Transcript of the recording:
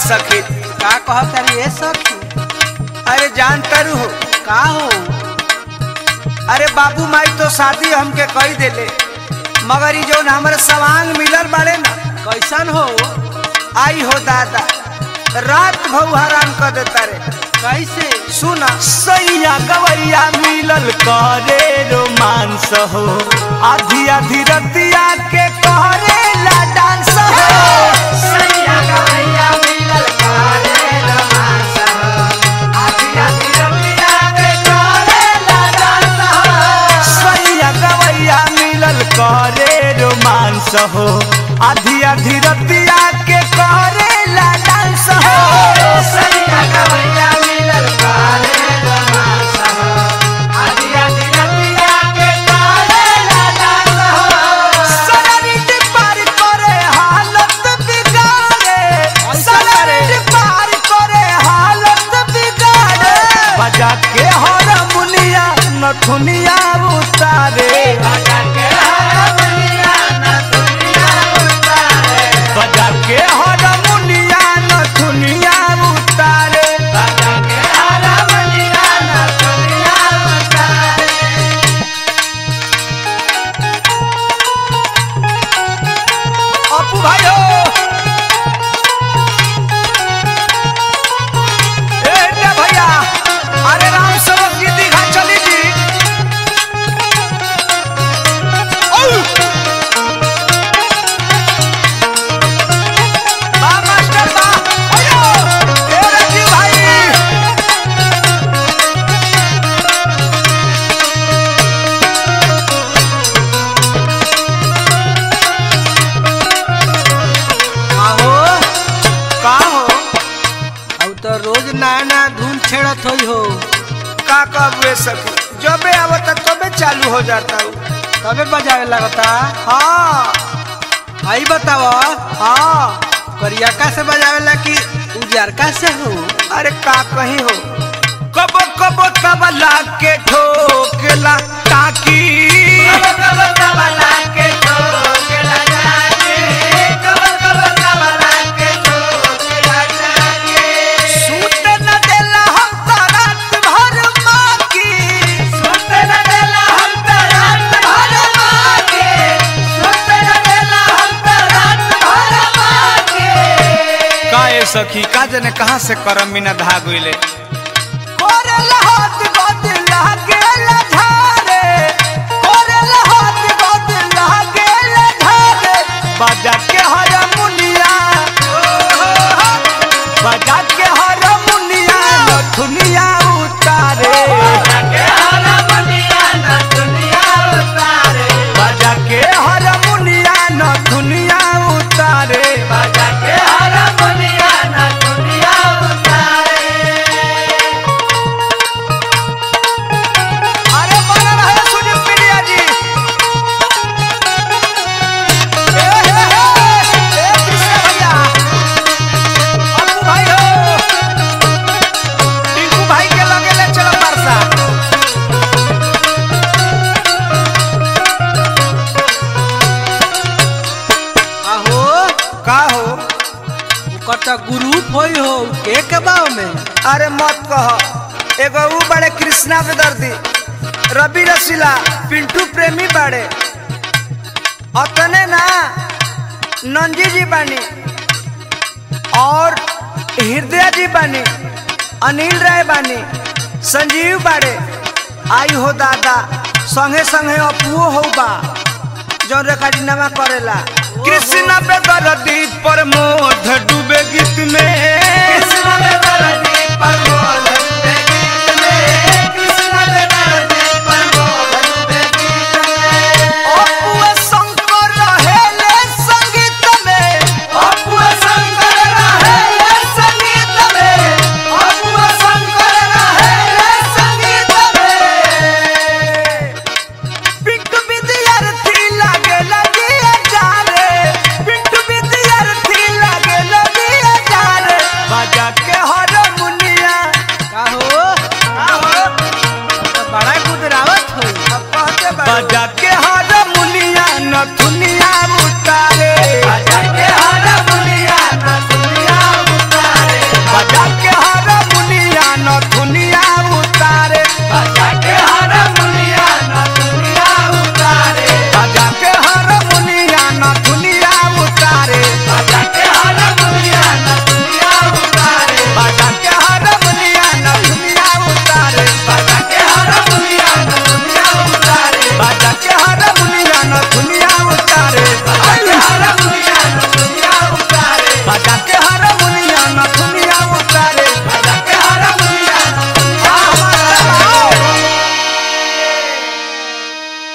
सखी का कहत रे ए सखी अरे जान तरु हो का हो अरे बाबू माई तो शादी हमके कही देले मगर ई जौन हमरे सवांग मिलल बाड़े ना कैसन हो आई हो दादा रात भऊ हराम कर देता रे कैसे सुना सैया गवैया मिलल करे रोमांस हो आधी आधी रतिया के करे ला डांस हो सैया गवैया मिलल करे रोमांस हो आधी आधी रतिया के करे ला डांस हो सरारिट पार करे हालत बिगाड़े सरारिट पार करे हालत बिगाड़े बजा के हारमोनिया नथुनिया उतारे बजा के हारमोनिया नथुनिया उतारे अपू भाइयो ए रे भैया अरे राम सेवक जी दीघा चली जी औ! बा मास्टर बा अयो ए राजीव भाई का हो का हो अब तो रोज नया नया धुन छेड़त होई हो का कबे सखी जबे आवता तबे चालू हो जाता हूँ तबे बजावे लगता हाँ आई बताव हाँ करियका से बजावेला कि उजरका से हो अरे का कहीं हो कबो कबो तबला के ठोकला ताकी सूत न देला हम त रात भर माकी सूत न देला हम त रात भर माकी सूत न देला हम त रात भर माकी काए सखी का जने कहां से करम बिना धागुइले कोरल हाथ गोद लागेला झारे कोरल हाथ गोद लागेला झारे बजा के हारमोनिया बजा के हारमोनिया नथुनिया उतारे बजा के हारमोनिया नथुनिया उतारे बजा के हारमोनिया नथुनिया उतारे बजा के हारमोनिया नथुनिया उतारे अरे बना रहे सुनील पीडिया जी ए हे हे ए कृष्ण भैया अपू भाई हो टिंकू भाई के लगे ले चलो परसा आहो का हो ओकर तो ग्रुप होई हो के के बाव में अरे मत कह एगो ऊ बड़े कृष्णा बेदर्दी रवि रसीला पिंटू प्रेमी बड़े अतने ना नंजी जी बानी और हृदय जी बानी अनिल राय बानी संजीव बाड़े आई हो दादा संगे संगे अपुओ हो बा जौन रेकार्डिंगवा करेला कृष्ण बेदर्दी प्रमोद डूबे गीत में कृष्ण